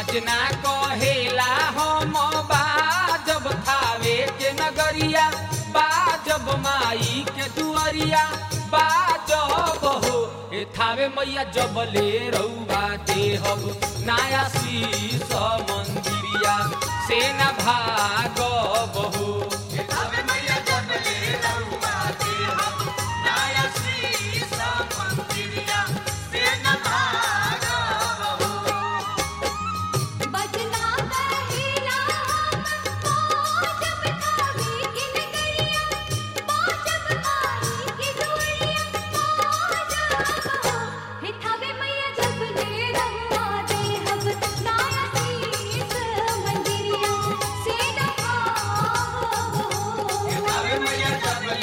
बजना कहेला हम बाजब थावे के नगरिया बाजब माई के दुअरिया बाजब हो ए थावे मैया जबले रउआ देहब नया शीस मंदिरिया से न भागब हो बजना कहेला हम बाजब थावे के नगरिया बाजब माई के दुअरिया बाजब हो हे थावे मैया जब ले रहुआ देहब नाया शीस मंदिरिया से न भागब हो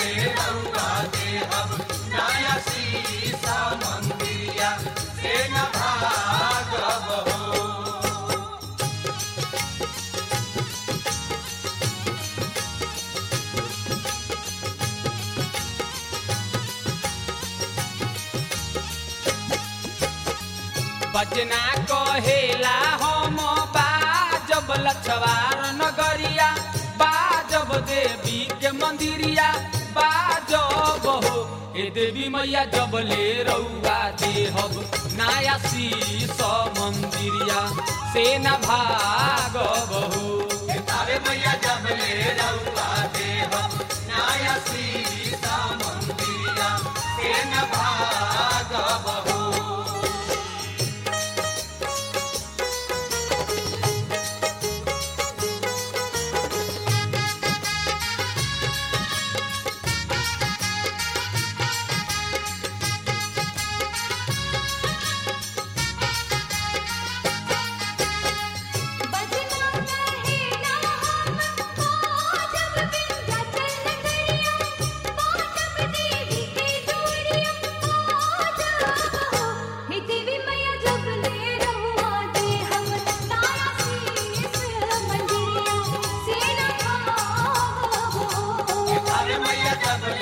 बजना कहेला हम बाजब लछवार नगरिया बाजब देवी के मंदिरिया बाजब हो ए देवी मैया जबले रउआ देहब नया शीस मंदिरिया से न भागब हो बजना कहेला हम बाजब विंध्याचल नगरिया बाजब देवी के दुअरिया बाजब हो हे देवी मैया जब ले रहुआ देहब नाया शीस मंदिरिया से न भागब हो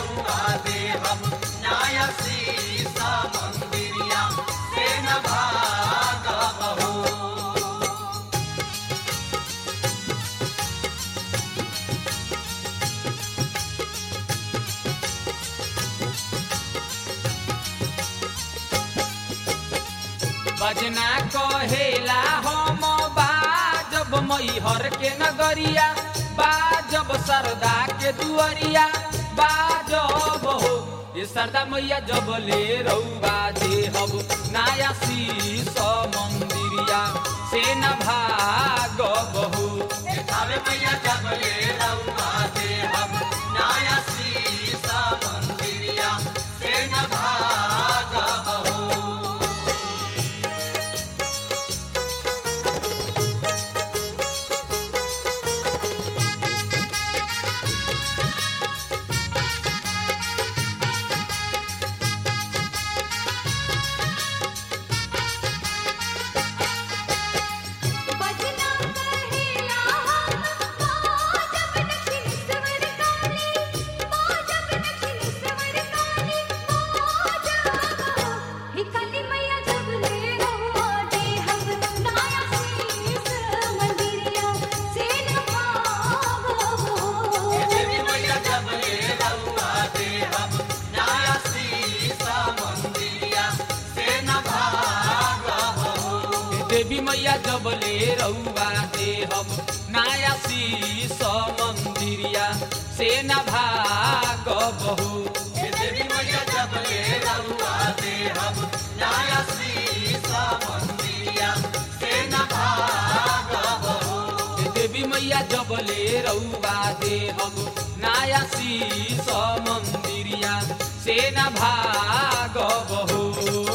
बजना कहेला हम बाजब मैहर के नगरिया बाजब सरदा के दुअरिया बाजब हो ये सरदा मैया जब ले रउआ देहब नया शीस मंदिरिया से न भागब हो बजना कहेला हम बाजब दक्षिणेश्वर काली बाजब दक्षिणेश्वर काली बाजब हो हे काली मैया जब ले रहुआ देहब नाया शीस मंदिरिया से न भागब हो देवी मैया जब ले रउआ देहब नया शीस मंदिरिया से न भागब हो देवी मैया जब ले रउआ देहब नया शीस मंदिरिया से न भागब हो